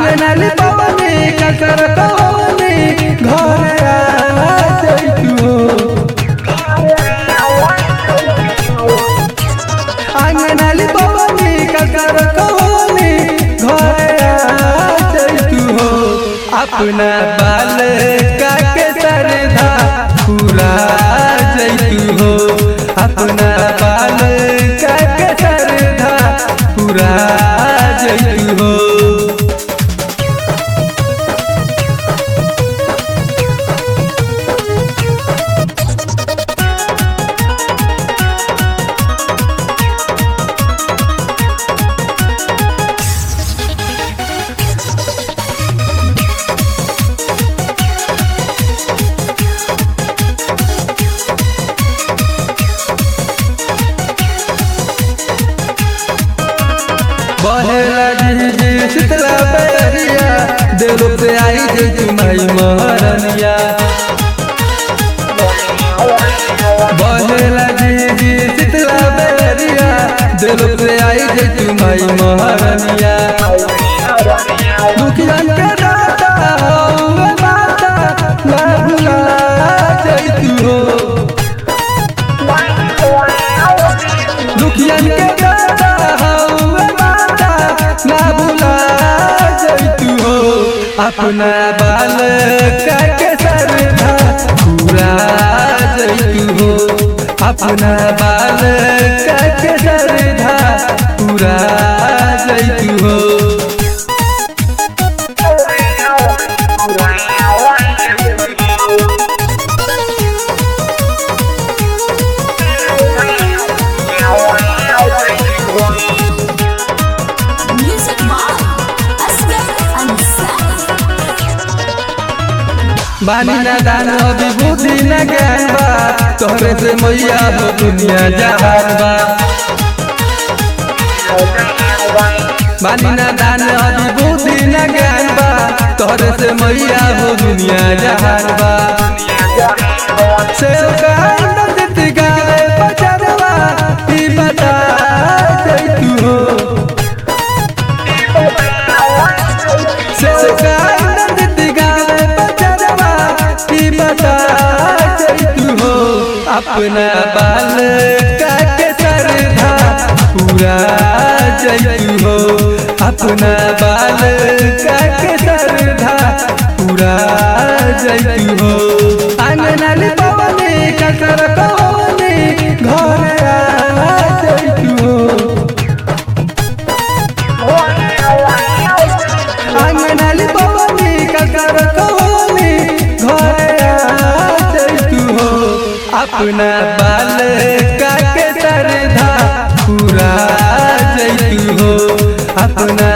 आंगनाली पवनी कसर कवनी घर आ जइतू हो आंगनाली पवनी कसर कवनी घर आ जइतू हो अपना बाल का के सरधा पूरा जइतू हो अपना बाल का के सरधा पूरा जइतू हो बहेला जी शीतला बैरिया दिल पे आई जे तुम्हारी महारनिया बहेला जी शीतला बैरिया दिल पे आई जे तुम्हारी महारनिया दुखियन के दाता हौवे माता ना भुला जइतू हो दुखियन के दाता हौवे माता ना भुला जइतू हो अपना बाल का के सरधा पूरा जइतू हो अपना बाल का के सरधा पूरा जइतू हो Music by Asghar Ansari. बानी ना दान अभी बुद्धि न ज्ञान बा तोहरे से मैया हो दुनिया जहान बा बानी ना दान अभी बुद्धि न ज्ञान बा तोहरे से मैया हो दुनिया जहान बा सेव का आनंद गावे बचरवा ई बता जइतू हो सेव का आनंद गावे बचरवा ई बता जइतू हो अपना बाल का के सरधा पूरा जइतू हो अपना बाल का के सरधा पूरा जइतू हो आंगनाली पवनी कसर कवनी घर आ जइतू हो आंगनाली पवनी कसर कवनी घर आ जइतू हो अपना बाल का के सरधा पूरा जइतू हो अपना